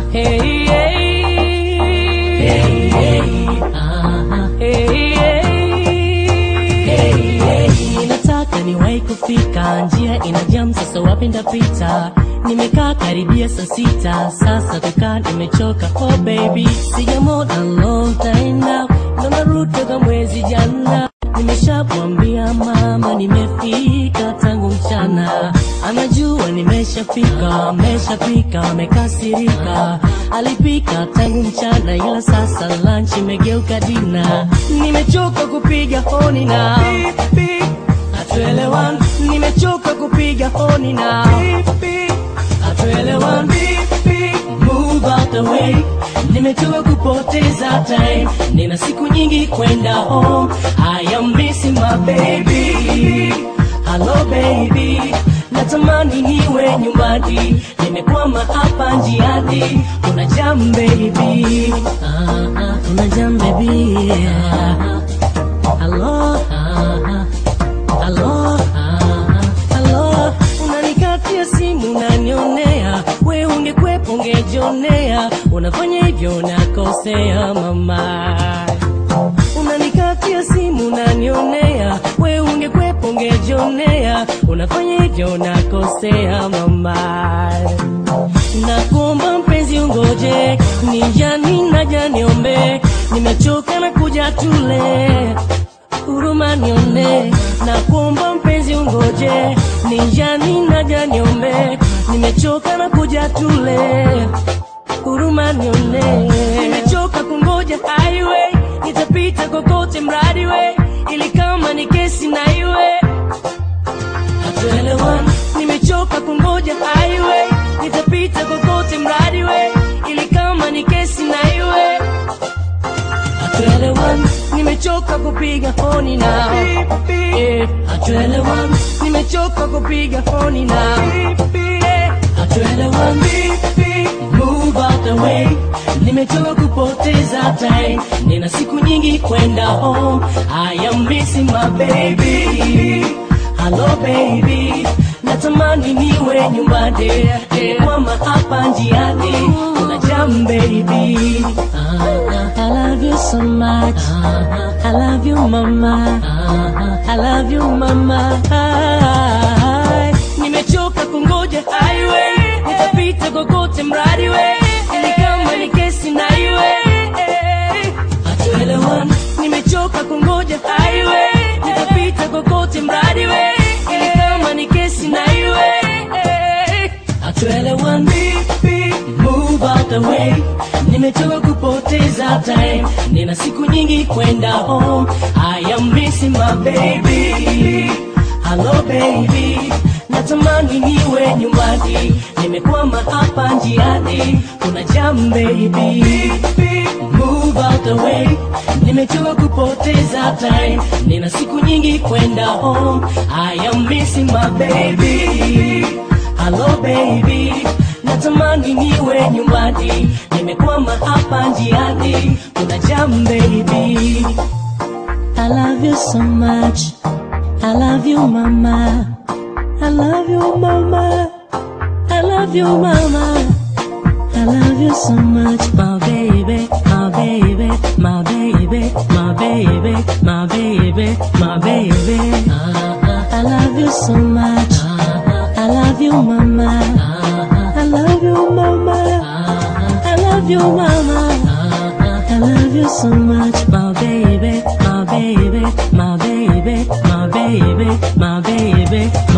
Hey, hey. Hey, hey. Ah, hey, hey. Ninataka niwahi kufika, njia ina jam, sasa wapi ndapita? Nimekaa karibia saa sita, sasa kukaa nimechoka. Oh baby, sijamona long time now, ndo narudi toka mwezi jana. Nimeshamwambia mama nimefika tangu mchana, anajua nimeshafika, ameshafika, amekasirika. Alipika tangu mchana, ila sasa lunch imegeuka dina. Nimechoka kupiga honi na hatuelewani, nimechoka kupiga honi na hatuelewani. Move out the way, nimechoka kupoteza time, nina siku nyingi kwenda home. I am missing my baby, hello baby, natamani niwe nyumbani, nimekwama hapa njiani. Kuna jam baby, ah, ah, kuna jam baby, ah, ah, hello, ah, ah. Halo, ah, halo, unanikatia simu unanionea, we ungekwepo ungejionea, unafanya hivyo unakosea mama. Unanikatia simu unanionea, we ungekwepo ungejionea, unafanya hivyo unakosea mama. Nakuomba mpenzi ungoje, nijani naja niombe, nimechoka na kuja tule huruma nione, na kuomba mpenzi ungoje, ninjani naja niombe, nimechoka na kuja tule, huruma nione, nimechoka kungoja highway, nitapita kokote mradi we, ili kama ni kesi na iwe hatuelewani, nimechoka kungoja highway, nitapita kokote mradi we, ili kama ni kesi na iwe hatuelewani, nimechoka kupiga honi na Eh, hatuelewani, nimechoka kupiga honi na Eh, hatuelewani, move out the way, nimechoka kupoteza time, nina siku nyingi kwenda home, I am missing my baby, hello baby, natamani niwe nyumbani, kwama hapa njiani, kuna jam baby, I love you so much, I love you mama, I love you mama, nimechoka kungoja highway, nitapita kokote mradi we, ili kama ni kesi na iwe, hatuelewani, nimechoka kungoja highway, nitapita kokote mradi we, ili kama ni kesi na iwe, hatuelewani, move out the way, nimechoka kupoteza time, nina siku nyingi kwenda home, I am missing my baby, hello baby, natamani niwe nyumbani, nimekwama hapa njiani, kuna jam baby, move out the way, nimechoka kupoteza time, nina siku nyingi kwenda home, I am missing my baby, hello baby, natamani niwe nyumbani, nimekwama hapa njiani, kuna jam baby. I love you so much. I love you, mama. I love you, mama. I love you, mama. I love you so much, my baby, my baby, my baby, my baby, my baby, my baby. I love you so much. I love you, mama. I love you, mama. I love you, mama. I love you so much, my baby, my baby, my baby, my baby, my baby.